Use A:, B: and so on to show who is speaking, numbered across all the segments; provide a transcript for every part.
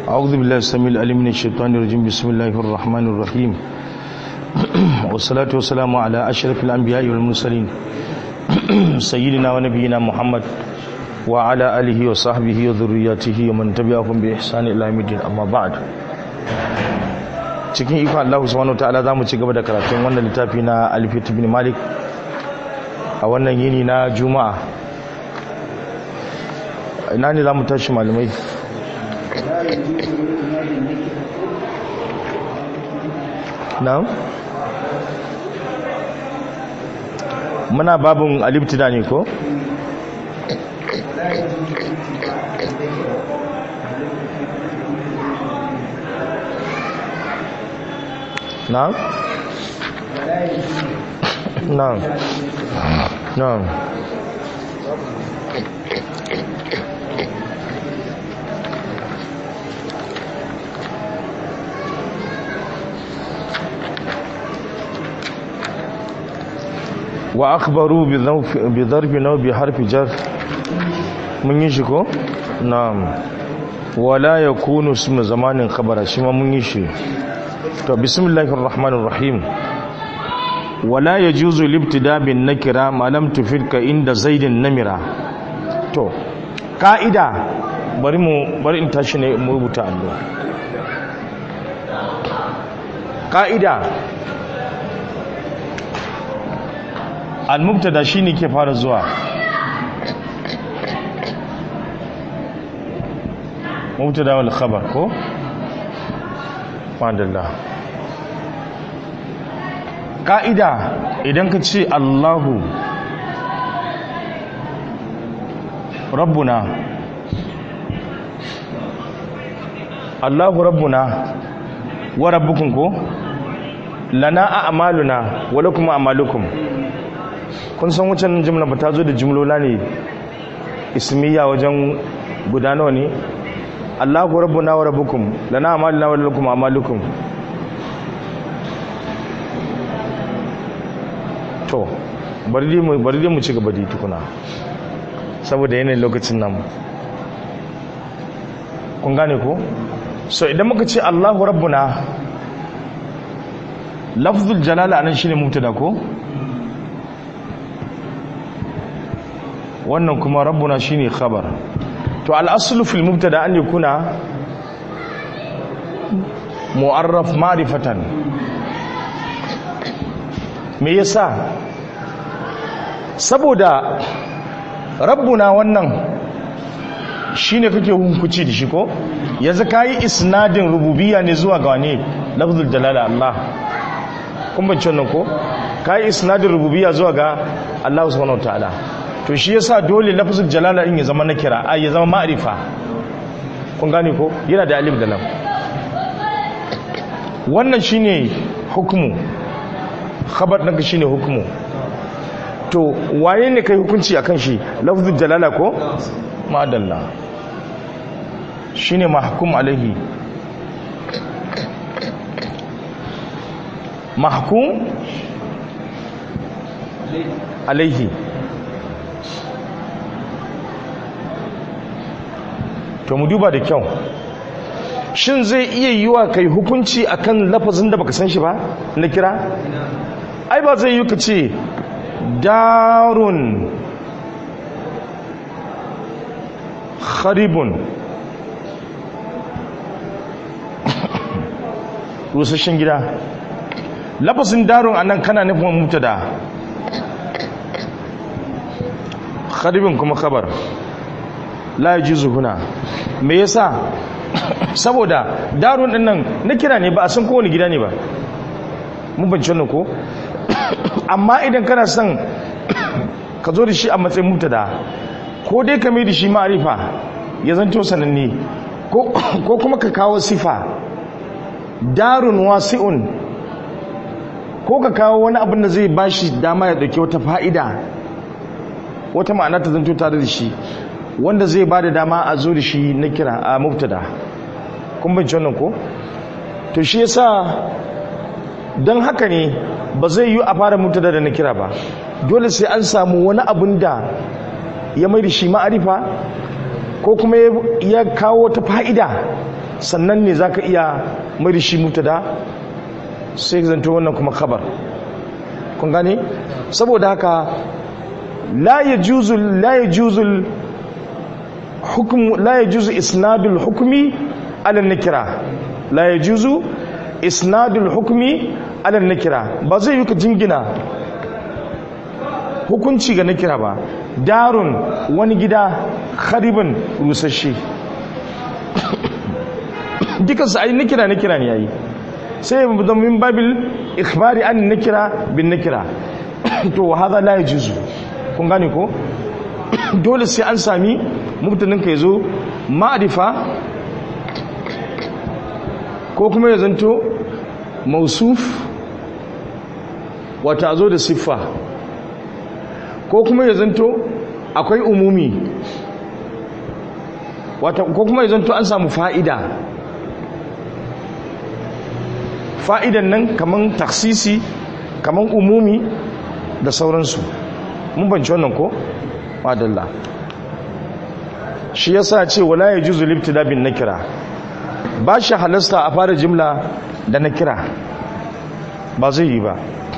A: أعوذ بالله السميع العليم من الشيطان الرجيم بسم الله الرحمن الرحيم والصلاة والسلام على أشرف الأنبياء والمرسلين سيدنا ونبينا محمد وعلى آله وصحبه وذرياته ومن تبعهم بإحسان إلى يوم الدين أما بعد cikin ikon Allah subhanahu wataala zamu ci gaba da karatun wannan littafi na Alfiyat ibn Malik a wannan yini na Juma'a ina ne zamu tashi malamai na'am muna babun alibtida ne ko na'am na'am na'am wa akhbaru bi dharbi naw bi harfi jar mun yi shi ko na'am wala yakunu ismu zamanin khabara shi ma mun yi shi to bismillahir rahmanir rahim wala yajuzu libtida bin nakira ma lam tufidka inda zaidin namira to ka'ida bari mu bari in tashi ne mu rubuta allo ka'ida al-mubtada shine ke fara zuwa mubtada wal khabar ko madallah ka'ida idan ka ce Allahu rabbuna Allahu rabbuna wa rabbukum ko lana a'maluna wa lakum a'malukum kun san wucin jimla ba ta zo da jimlola ne ismiya wajen guda nawa ne Allahu rabbuna wa rabbukum lana a'maluna wa lakum a'malukum to bari dai mu bari dai mu ci gaba da tukuna saboda yanayin lokacin nan kun gane ko so idan muka ce Allahu rabbuna lafzul jalala anan shine mubtada ko wannan kuma rabbuna shine khabar to al-aslu fil mubtada an yakuna mu'arraf ma'rifatan me yasa saboda rabbuna wannan shine kake hunkuci da shi ko yanzu kai isnadin rububiyya ne zuwa ga wane lafzul jalala Allah kun bance wannan ko kai isnadin rububiyya zuwa ga Allah subhanahu wataala to shi yasa dole lafzul jalala din ya zama na kira ai ya zama ma'rifa kun gane ko yana da alif da lam wannan shine hukumu khabar ɗinka shine hukumu to waye ne kai hukunci akan shi lafzul jalala ko madalla shine mahkum alaihi mahkum alaihi to mu duba da kyau shin zai iya yiwa kai hukunci akan lafazin da baka san shi ba na kira ai ba zai yi ka ce darun kharibun rusashen gida lafazin darun anan kana nufin mutada kharibun kuma khabar la yajuzu huna me yasa saboda darun din nan na kira ne ba a san kowane gida ne ba mun bance wannan ko amma idan kana son ka zo da shi a matsayin mutada ko dai ka mai da shi ma'arifa ya zanto sananne ko kuma ka kawo sifa darun wasi'un ko ka kawo wani abin da zai bashi dama ya dauke wata fa'ida wata ma'ana ta zanto tare da shi wanda zai ba da dama a zo da shi na kira a mubtada kun bince wannan ko to shi yasa don haka ne ba zai yi a fara mubtada da na kira ba dole sai an samu wani abun da ya mai da shi ma'arifa ko kuma ya kawo ta fa'ida sannan ne zaka iya mai da shi mubtada sai zanto wannan kuma khabar kun gane saboda haka la yajuzu la yajuzu hukm la yajuzu isnadul hukmi ala nakira la yajuzu isnadul hukmi ala nakira ba zai yi ka jingina hukunci ga nakira ba darun wani gida kharibin rusasshe dukansu ai nakira nakira ne yayi sai da min babil ikhbari an nakira bin nakira to hada la yajuzu kun gane ko dole sai an sami mubtadin ka yazo ma'rifa ko kuma ya zanto mausuf wata zo da siffa ko kuma ya zanto akwai umumi wata ko kuma ya zanto an samu fa'ida fa'idan nan kaman taksisi kaman umumi da sauransu mun banci wannan ko? madalla shi yasa ce wala ya juzu libtida bin nakira ba shi halasta a fara jimla da nakira ba zai yi ba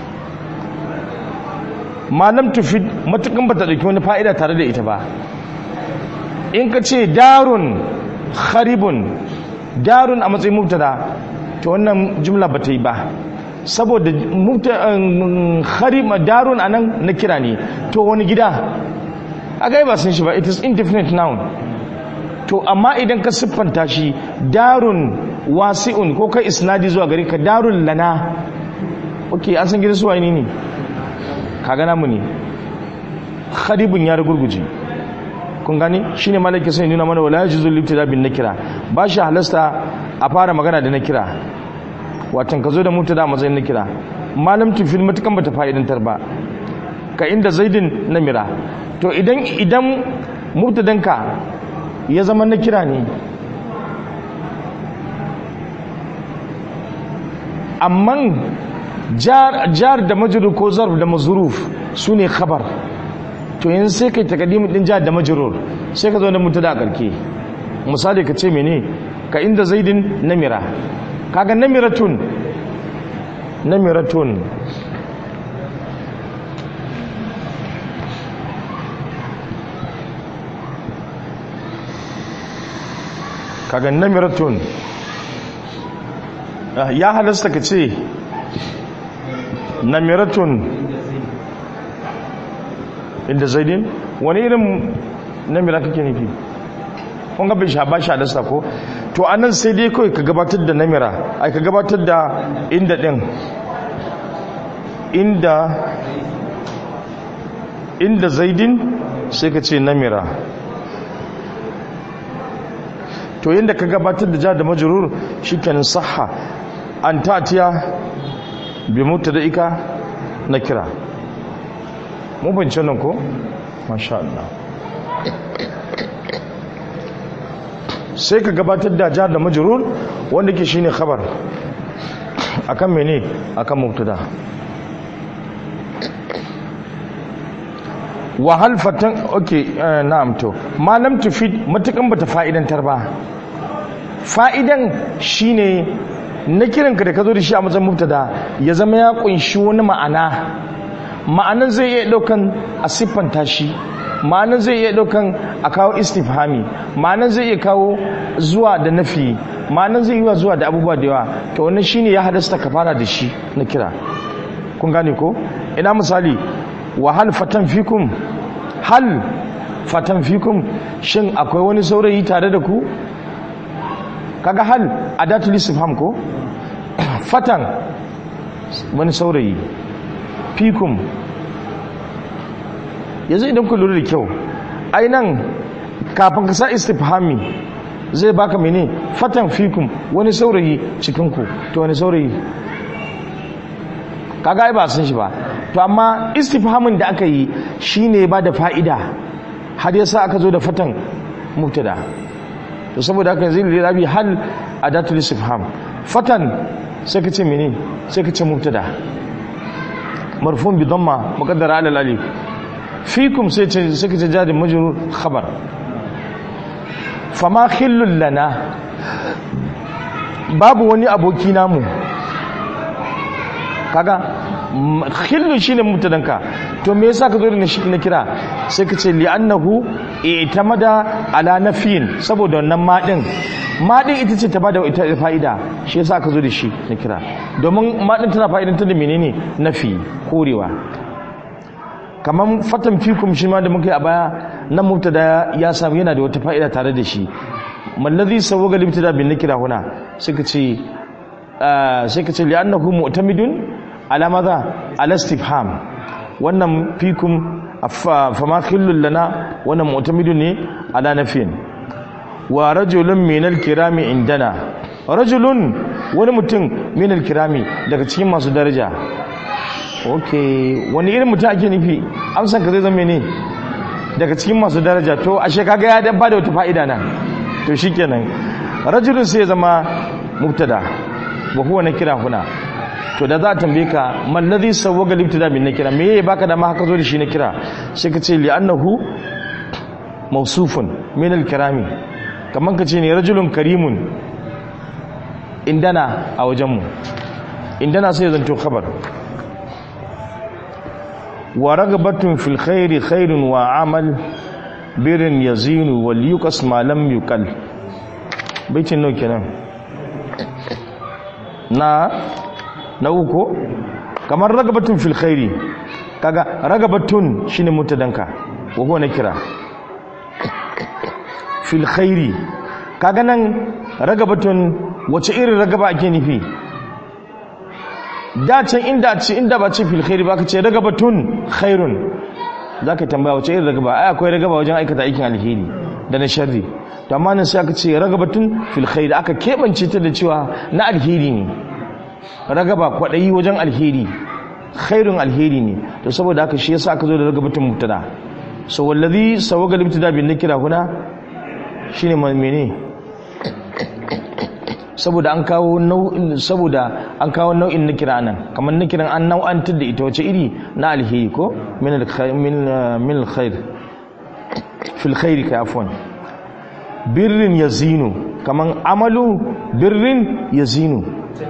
A: malam tufi matukan ba ta ɗauki wani fa'ida tare da ita ba in ka ce darun haribun darun a matsayin mubtada to wannan jumla ba ta yi ba saboda harima darun a nan na kira ne to wani gida a gai ba sun shi ba it is indefinite noun to amma idan ka siffanta shi darun wasi'un ko kai isnadi zuwa gari ka darun lana ok an san gidan suwa ne ne ka gana mu ne haribun ya ragurguje kun gani shine malaki sai nuna mana wala yajuzu libtida bin nakira ba shi halasta a fara magana da nakira watan ka zo da mubtada matsayin nakira malam tufil matukan bata fa'idantar ba ka inda zaidin namira to idan idan mubtadanka ya zama nakira ne amma jar da majrur ko zarf da mazruf sune khabar to yanzu sai kai takaddimin din jar da majrur sai ka zo da mubtada a karke misali ka ce mene ka inda zaidin namira kaga namiratun namiratun kaga namiratun ya halasta ka ce namiratun inda zaidin wani irin namira kake nufi kun ga bai sha ba sha dasa ko to anan sai dai kawai ka gabatar da namira ai ka gabatar da inda din inda inda zaidin sai ka ce namira to yadda ka gabatar da ja da majrur shikenan sahha an tatiya bi mutadaika na kira mun bance nan ko masha Allah sai ka gabatar da jar da majrur wanda ke shine khabar akan mene akan mubtada wa hal fatan okay na'am to malam tufid matukan bata fa'idantar ba fa'idan shine na kiranka da ka zo da shi a matsayin mubtada ya zama ya kunshi wani ma'ana ma'anan zai iya daukan a siffanta shi ma'anan zai iya daukan a kawo istifhami ma'anan zai iya kawo zuwa da nafi ma'anan zai iya zuwa da abubuwa da yawa to wannan shine ya hadasta ka fara da shi na kira kun gane ko ina misali wa hal fatan fikum hal fatan fikum shin akwai wani saurayi tare da ku kaga hal adatul istifham ko fatan wani saurayi fikum yanzu idan ku lura da kyau ai nan kafin ka sa istifhami zai baka mene fatan fikum wani saurayi cikin ku to wani saurayi kaga ai ba san shi ba to amma istifhamin da aka yi shine ba da fa'ida har yasa aka zo da fatan mubtada to saboda haka yanzu lirabi hal adatul istifham fatan sai ka ce mene sai ka ce mubtada marfun bi dhamma muqaddara ala alif fikum sai ce sai ka ce jari majrur khabar fama khillul lana babu wani aboki namu kaga khillu shine mubtadanka to me yasa ka zo da shi na kira sai ka ce li annahu i'tamada ala nafiyin saboda wannan ma din ma din ita ce ta bada ita fa'ida shi yasa ka zo da shi na kira domin ma din tana fa'idan ta da menene nafi korewa kaman fatan fikum shi ma da muka yi a baya nan mubtada ya samu yana da wata fa'ida tare da shi mallazi sawwaga libtada bin nakira huna sai ka ce sai ka ce li annahu mu'tamidun ala madha ala istifham wannan fikum fama khillul lana wannan mu'tamidun ne ala nafin wa rajulun min al-kirami indana rajulun wani mutum min al-kirami daga cikin masu daraja okay wani irin mutum ake nufi amsan ka zai zama ne daga cikin masu daraja to ashe kaga ya dabba da wata fa'ida nan to shikenan rajulun sai ya zama mubtada wa huwa nakira huna to da za a tambaye ka man ladhi sawwaga libtida bin nakira me yayi baka da ma haka zo da shi nakira sai ka ce li annahu mawsufun min al-kirami kaman ka ce ne rajulun karimun indana a wajenmu indana sai zanto khabar wa ragabatun fil khairi khairun wa amal birin yazinu wal yuqas ma lam yuqal baitin nau kenan na na uku kamar ragabatun fil khairi kaga ragabatun shine mutadanka wa huwa nakira fil khairi kaga nan ragabatun wace irin ragaba ake nufi da can inda ce inda ba ce fil khairi ba ka ce ragabatun khairun zaka tambaya wace irin ragaba ai akwai ragaba wajen aikata aikin alheri da na sharri to amma nan sai aka ce ragabatun fil khairi aka kebance ta da cewa na alheri ne ragaba kwadayi wajen alheri khairun alheri ne to saboda haka shi yasa aka zo da ragabatun mubtada so wallazi sawaga limtada bin nakira huna shine mene saboda an kawo nau'in saboda an kawo nau'in nakira nan kamar nakiran an nau'antar da ita wace iri na alheri ko min alkhair min min alkhair fil khair ka afwan birrin yazinu kaman amalu birrin yazinu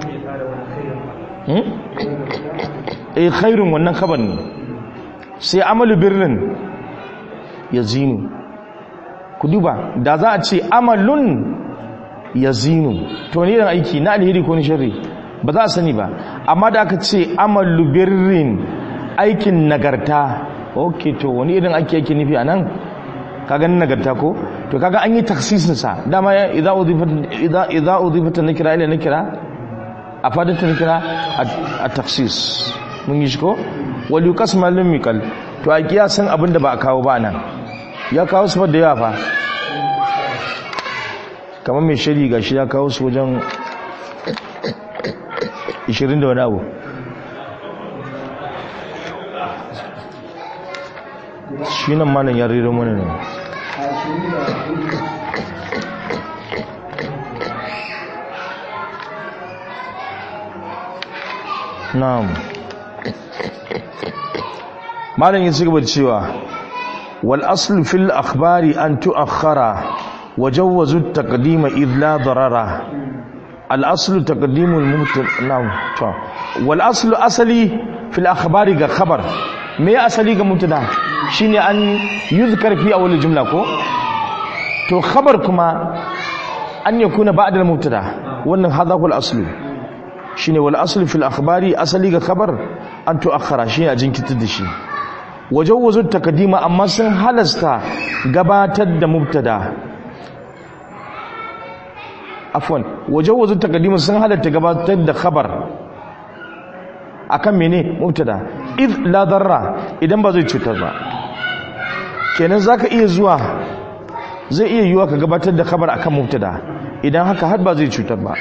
A: hmm eh khairun wannan khabar ne sai amalu birrin yazinu ku duba da za a ce amalun yazinu to ne irin aiki na alheri ko ni sharri ba za a sani ba amma da aka ce amalu birrin aikin nagarta ok to wani irin aiki yake nufi anan kaga nagarta ko to kaga an yi taksisin sa dama idza udhifat idza idza udhifat nakira ila nakira a fadin ta nakira a taksis mun yi shi ko wal yuqas malum mikal to a kiyasan abinda ba a kawo ba nan ya kawo su da yawa fa kamar mai shari ga shi ya kawo su wajen 20 da wani abu shi nan manan ya rero mana ne na'am malam ya ci gaba da cewa wal aslu fil akhbari an tu'akhkhara وجوزوا التقديم إذ لا ضرر الأصل تقديم المبتدا نعم والأصل أصلي في الأخبار خبر ما أصلي كمبتدا شيني أن يذكر في أول الجملة كو تو خبر كما أن يكون بعد المبتدا وأن هذا هو الأصل شيني والأصل في الأخبار أصلي خبر أن تؤخر شيني أجنك تدشي وجوزوا التقديم أما سن هلستا gabatar da mubtada afwan wajen takaddimin sun halatta gabatar da khabar akan mene mubtada id la darra idan ba zai cutar ba kenan zaka iya zuwa zai iya yiwa ka gabatar da khabar akan mubtada idan haka har ba zai cutar ba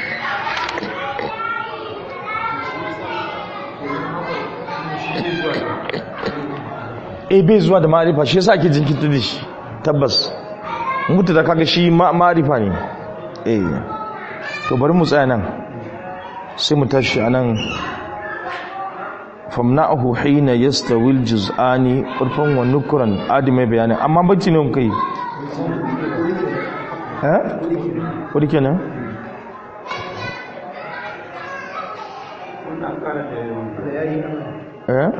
A: e bai zuwa da ma'arifa shi yasa ake jinkirta da shi tabbas mubtada kaga shi ma'arifa ne eh to bari mu tsaya nan sai mu tashi anan famna'ahu hina yastawil juz'ani urfan wa nukran adime bayanin amma bacci ne kai eh wuri kenan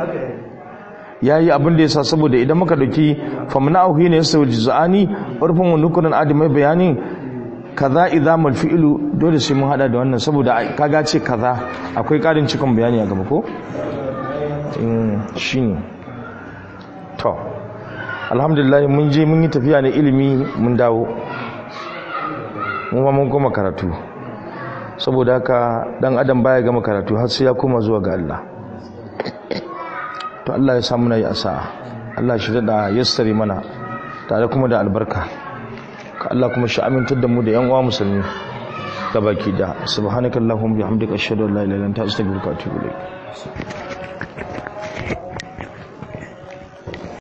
A: ya yi abin da ya sa saboda idan muka dauki famna auhi ne yasa juz'ani urfin wa nukunan adamai bayani kaza idamul fi'lu dole sai mun hada da wannan saboda kaga ce kaza akwai karin cikon bayani a gaba ko shine to alhamdulillah mun je mun yi tafiya na ilimi mun dawo mun mun goma karatu saboda haka dan adam baya gama karatu har sai ya koma zuwa ga Allah to Allah ya samu na yi asa Allah shi da yassari mana tare kuma da albarka ka Allah kuma shi amintar da mu da yan uwa musulmi gabaki da subhanakallahumma bihamdika ashhadu an la ilaha illa anta astaghfiruka wa atubu ilayk